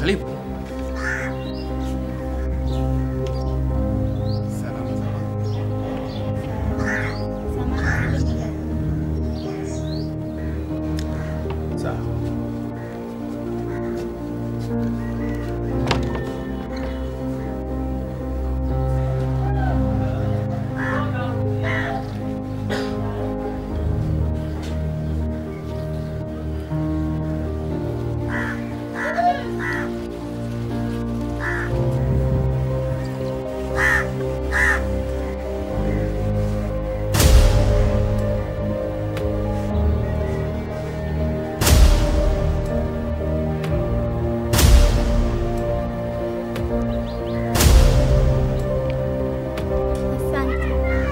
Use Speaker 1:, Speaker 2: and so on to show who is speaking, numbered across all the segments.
Speaker 1: Karibu. Salama salama. Sawa.
Speaker 2: Asante,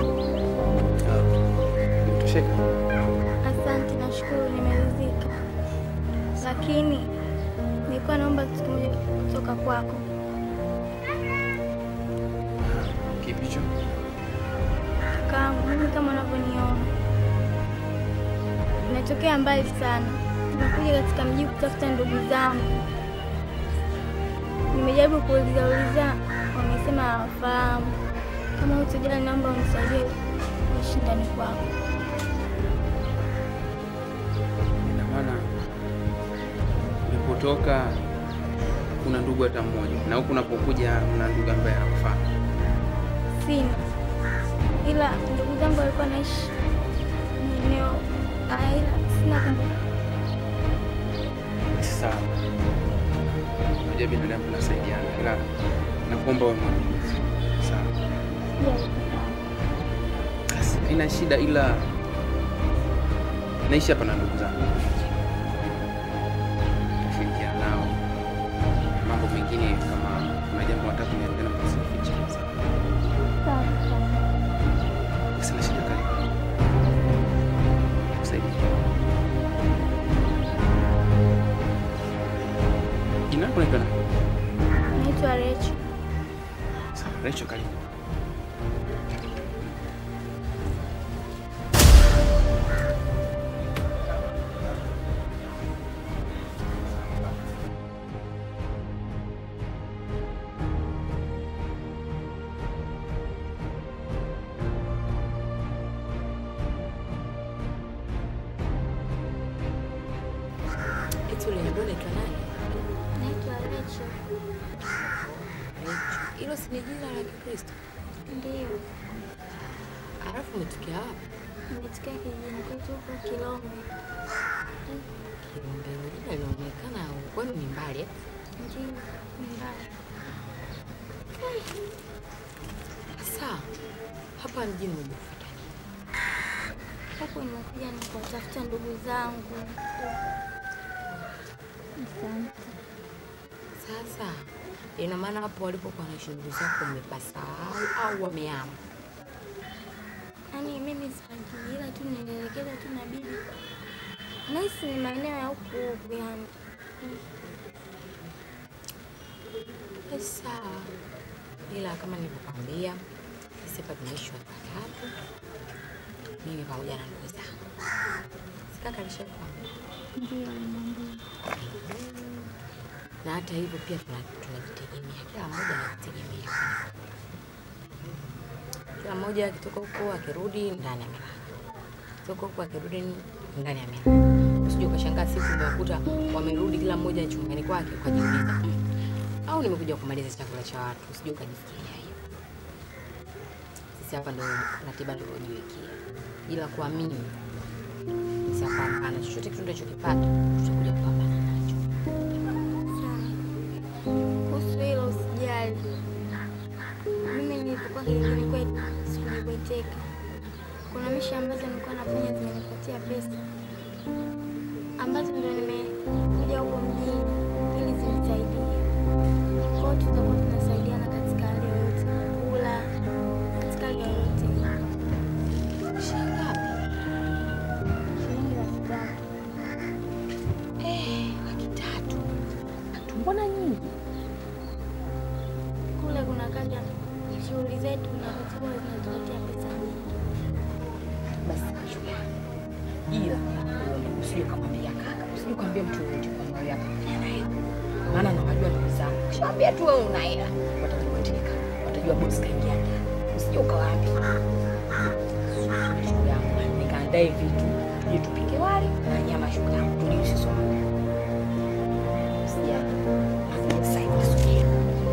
Speaker 1: Umetosheka?
Speaker 2: asante, nashukuru, nimeridhika, lakini nilikuwa naomba kitu kimoja kutoka kwako.
Speaker 1: Kipi hicho?
Speaker 2: Kakaangu, mimi kama unavyoniona, nimetokea mbali sana, nimekuja katika mji kutafuta ndugu zangu. Nimejaribu kuuliza uliza, wamesema hawafahamu. Kama utojali, naomba unisaidie kuishi ndani kwako.
Speaker 1: Ina maana ulipotoka kuna ndugu hata mmoja, na huku unapokuja una ndugu ambaye anakufahamu.
Speaker 2: Sina, ila ndugu zangu walikuwa naishi eneo ah, ila sina kumbuka.
Speaker 1: Sawa, unajua binadamu tunasaidiana, ila nakuomba wewe mwaminifu. Sawa, basi haina shida, ila naishi hapa na ndugu zangu, tashirikiana nao mambo mengine, kama kuna jambo nataka kuniambia, msifiche. Sina shida, karibu kusaidia. Jina lako naitwa nani?
Speaker 2: Naitwa Recho.
Speaker 1: Sawa, Rachel, karibu.
Speaker 3: Eti uliniambia unaitwa nani?
Speaker 2: Naitwa Recho.
Speaker 3: Rachel. Hilo si ni jina la Kikristo?
Speaker 2: Ndiyo,
Speaker 3: Alafu umetokea wapi?
Speaker 2: nimetokea kijijini kwetu huko Kilombe.
Speaker 3: Kilombe. Hilo jina linaonekana kwenu ni mbali eh?
Speaker 2: Ndiyo, ni mbali.
Speaker 3: Sasa hapa mjini umejifuta nini?
Speaker 2: Huku nimekuja ni kuwatafuta ndugu zangu. Asante.
Speaker 3: Sasa ina maana hapo walipokuwa na shughuli zako umepasahau au wamehama?
Speaker 2: Yaani mimi sipajui, ila tu nilielekeza tu na bibi. Nahisi ni maeneo ya huku huku yani.
Speaker 3: Sasa ila kama nilivyokwambia, sisi hapa tunaishi watu watatu, mimi pamoja na ndugu zangu. Sikaka alishakwambia
Speaker 2: Ndiyo, nimeambiwa.
Speaker 3: na hata hivyo pia tuna- tunajitegemea, kila mmoja anajitegemea. Kila mmoja akitoka huko akirudi ndani ya milala, toka huko akirudi ndani ya milala. Usije ukashangaa siku umewakuta wamerudi kila mmoja chumbani kwake ukajiuliza, "Mm, au nimekuja kumaliza chakula cha watu. Usije ukajifikiria hiyo. Sisi hapa ndo ratiba tuliojiwekea, ila kuamini sitapambana chochote kitu tunachokipata tutakuja kupambana nacho.
Speaker 2: Sawa. Kuhusu hilo usijali. Mimi nilipokuwa kijijini kwetu sikujibweteka. Kuna misha ambazo nilikuwa nafanya zimenipatia pesa ambazo ndo nimekuja huko mjini ili zinisaidie. Kwa hiyo tutakuwa tunasaidiana katika hali yoyote, kula katika hali yoyote.
Speaker 3: Shilingi ngapi?
Speaker 2: Shilingi laki tatu.
Speaker 3: Eh, laki tatu. Mbona nyingi?
Speaker 2: Kule kuna kaja shughuli zetu na vitu huwa zinatupatia pesa nyingi.
Speaker 3: Basi chukua. Ila usije kumwambia kaka, usije kumwambia mtu yoyote kwamba wewe hapa fanya na yeye. maana nawajua ndugu zangu. Kishawaambia tu wewe una hela, watakuboteka, watajua bosi kaingia ndani. Usije ukawaambia shughuli yangu, nikaandae vitu tuje tupike wali na nyama, shughuli yangu tuje sisi wote. Usijali. Sasa hivi subiri.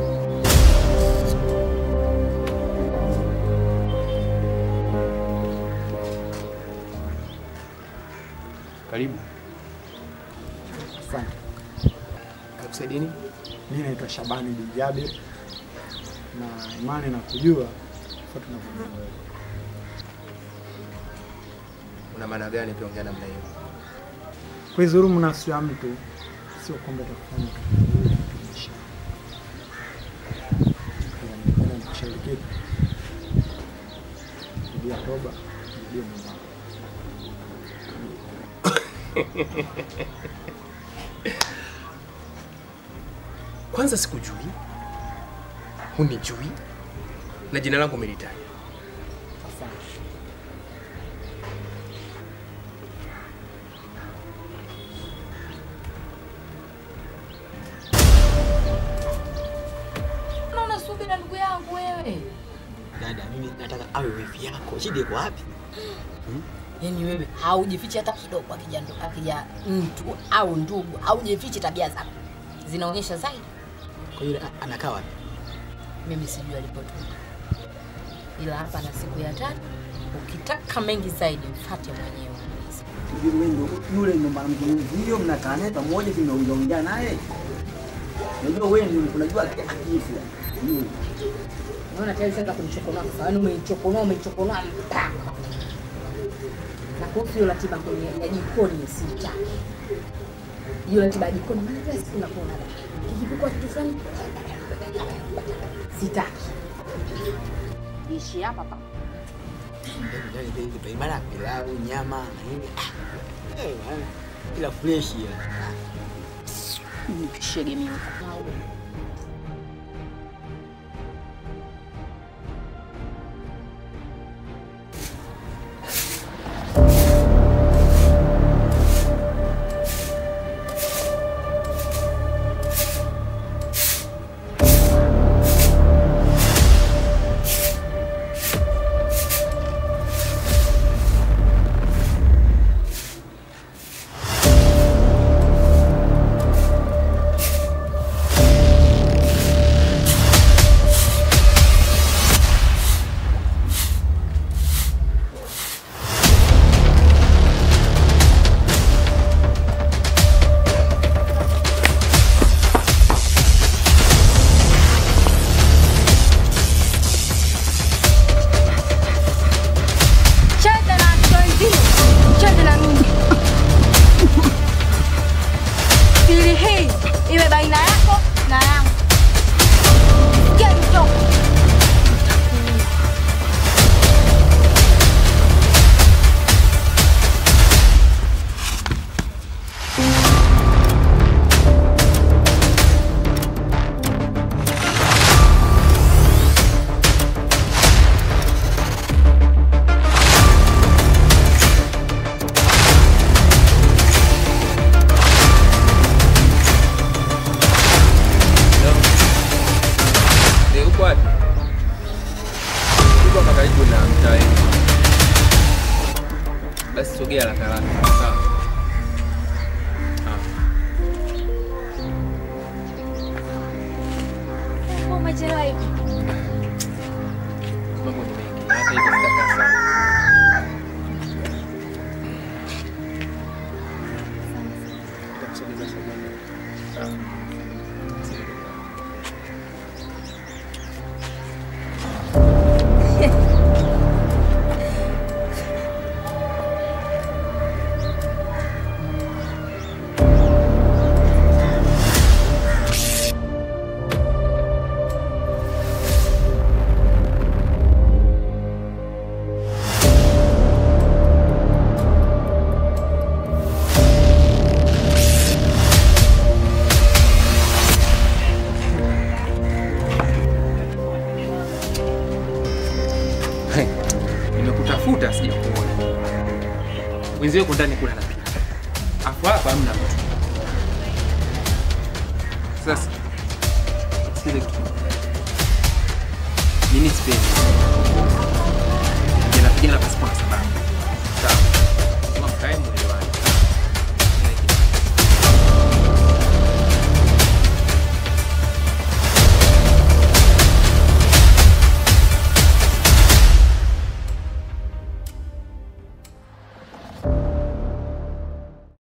Speaker 1: Karibu.
Speaker 4: Asante.
Speaker 1: Kakusaidia nini?
Speaker 4: Mimi naitwa Shabani bin Jabir na imani na kujua kwa tunavyoona wewe.
Speaker 1: Una maana gani ukiongea namna hiyo?
Speaker 4: Kuidhulumu nafsi ya mtu sio kwamba utakufanya kutumisha. Ila nikushauri kitu, rudia toba, rudia Mungu wako.
Speaker 1: Kwanza sikujui, hunijui na jina langu umelitaja.
Speaker 4: Asante.
Speaker 3: Unaona subira ndugu yangu wewe.
Speaker 5: Dada, mimi nataka awe wifi yako. Shida iko wapi?
Speaker 3: Yaani wewe haujifichi hata kidogo akija ndo akija mtu au ndugu, haujifichi tabia zako. Zinaonyesha zaidi.
Speaker 5: Kwa hiyo a- anakaa wapi?
Speaker 3: Mimi sijui alipotoka. Ila hapa na siku ya tatu ukitaka mengi zaidi mfate mwenyewe.
Speaker 5: Yule ndo yule ndo mwanamke huyo mnakaa naye pamoja tunaongea naye. Unajua wewe ndio unajua akifu. Yule.
Speaker 3: Unaona tayari sasa kunichokonoa kwa sababu umeichokonoa umeichokonoa mpaka. Na kuhusu hiyo ratiba kwenye ya jikoni sitaki. Hiyo ratiba ya jikoni maana kila siku nakuona kikipikwa kitu fulani sitaki. Ishi hapa hapa.
Speaker 5: Ibara pilau, nyama na nini. Ah. Eh, bwana. Ila fresh ya.
Speaker 3: Nikushege mimi.
Speaker 2: Cheza na wenzio, cheza na mimi. Siri hii iwe baina yako na yangu. Sikia mtoko.
Speaker 1: Eh, uko wapi? Uko hapa karibu na mtaa wetu. Basi sogea haraka haraka. Sawa. Ah.
Speaker 2: Mbona umechelewa hivi?
Speaker 1: Mambo ni mengi. na Hata hivyo sitakaa sana. Nitakusogeza sogeza. Sawa. Nimekutafuta sijakuona. Wenzio yuko ndani kula na pika. Afu hapa hamna mtu. Sasa sikiza kitu mimi sipendi jana jana pasipo na sababu sawa kama mkae